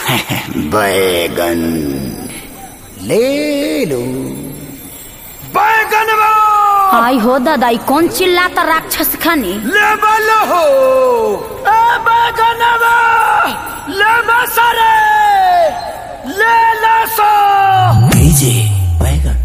बैगन ले लो बैगन आई हो दादा ई कौन चिल्लाता राक्षस खानी लेवल हो ए बैगन ले मसरे ले लसो भेजे बैगन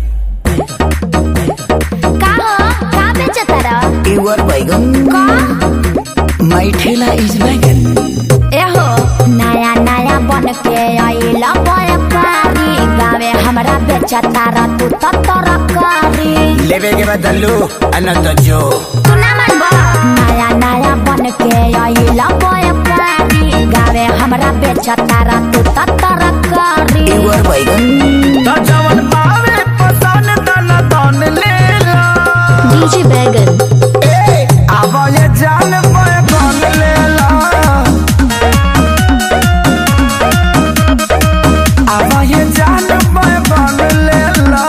का हो का बेचता रह युवर बैगन का माई ठेला इज बैगन ए हो नया नया बन के आइला व्यापारी गावे हमरा बेचता रह तू तो तरकारी लेवे के बदलू अनंत जो तू ना मनबा नया नया बन के आइला व्यापारी गावे हमरा बेचता रह तू तो तरकारी युवर बैगन त जवन पावे पसन तन तन ले ला डीजे बैगन ए अब ये जान बैगन ले ला अब ये जान बैगन ले ला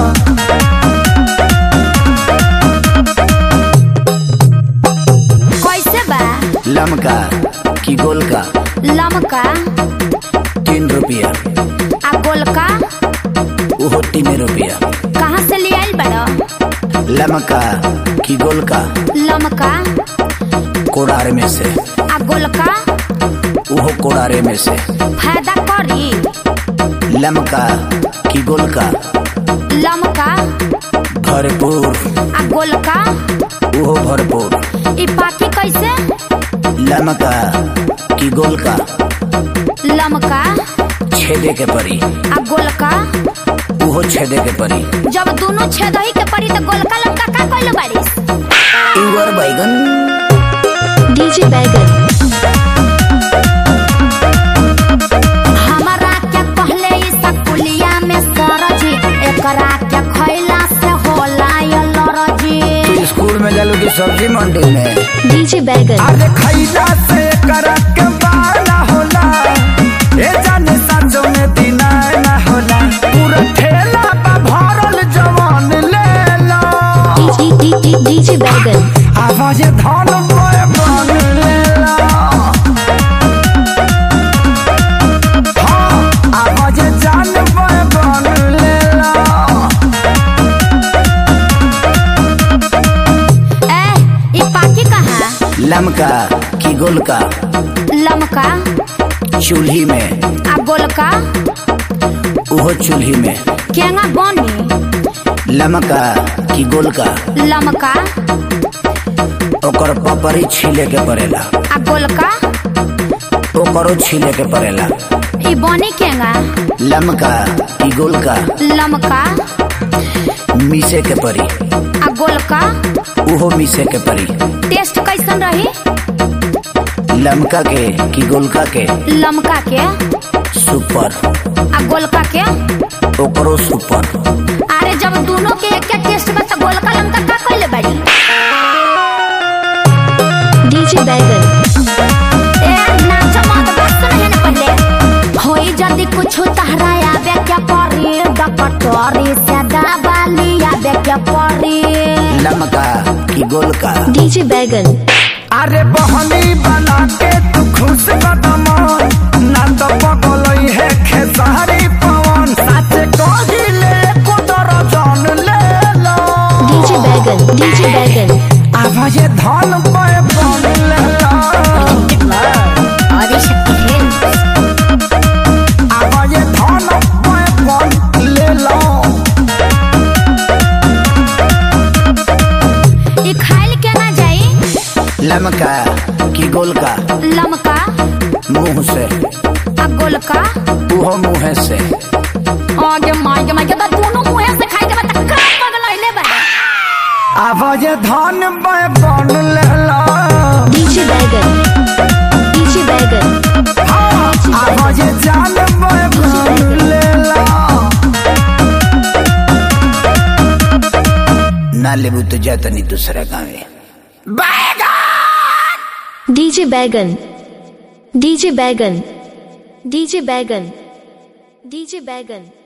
कैसे बा लमका की गोल का लमका तीन रुपया आ गोलका वो तीन रुपया कहाँ से ले आइल बड़ा लमका की गोल का लमका कोड़ार में से आ गोलका वो कोड़ारे में से फायदा करी लमका की गोल का लमका भरपूर आ गोलका वो भरपूर ई पाकी कैसे लमका की गोल का लमका छेदे के परी आ गोलका वो छेदे के परी जब दोनों छेदही के पड़ी तो गोलका लमका का कइल बारिस युवर बैगन डीजे बैगन हमारा क्या कहले ई सकुलिया में सरजी एकरा क्या खैला से होला ये लरजी तू स्कूल में जालू की सब्जी मंडी में डीजे बैगन अरे खैला से करक बाना होला ए जाने सांझो में दिना ना होला पूरा ठेला बा भरल जवान ले ला डीजे बैगन आवाज धन बैगन ले ला हाँ, आवाज जान बैगन ले ला ए ई पाकी कहाँ लमका की गोल का लमका चूल्ही में आ गोलका वो चूल्ही में केंगा बनी लमका की गोल का लमका ओकर पपरी छीले के पड़ेला आ गोलका ओकरो छीले के पड़ेला ई बनी केंगा लमका की गोल का लमका मीसे के परी आ गोलका उहो मीसे के परी टेस्ट कैसन रही लमका के की गोलका के लमका के सुपर आ गोलका के ओकरो सुपर अरे जब दोनों के एक टेस्ट बा तो गोलका लमका का कइले बाड़ी डीजे बैगन ए नाच मत बस नहीं ना पहले होई जल्दी कुछ तहरा आवे क्या परी डकटोरी से दबाली आवे क्या परी लमका की गोल का डीजे बैगन अरे बहनी बना के तू खुश कदम ना तो पगलई है खेसारी पवन साचे कहिले कुदर जान ले लो डीजे बैगन डीजे बैगन आवाज धन पे बन ले लो आदिशक्ति है आवाज धन पे बन ले लो ई खाइल के ना जाई लमका की गोल का लमका मुंह से आ गोलका उहो मुंह से आगे मार मार के तो दोनों मुंह से खाई के बता का पगलइले बा आवाज धन पे बन ले लो डीजे बैगन डीजे बैगन हाँ, आवाज जान पे बन ले लो ना लेबू तो जाता नहीं दूसरा गाँव डीजे बैगन डीजे बैगन डीजे बैगन डीजे बैगन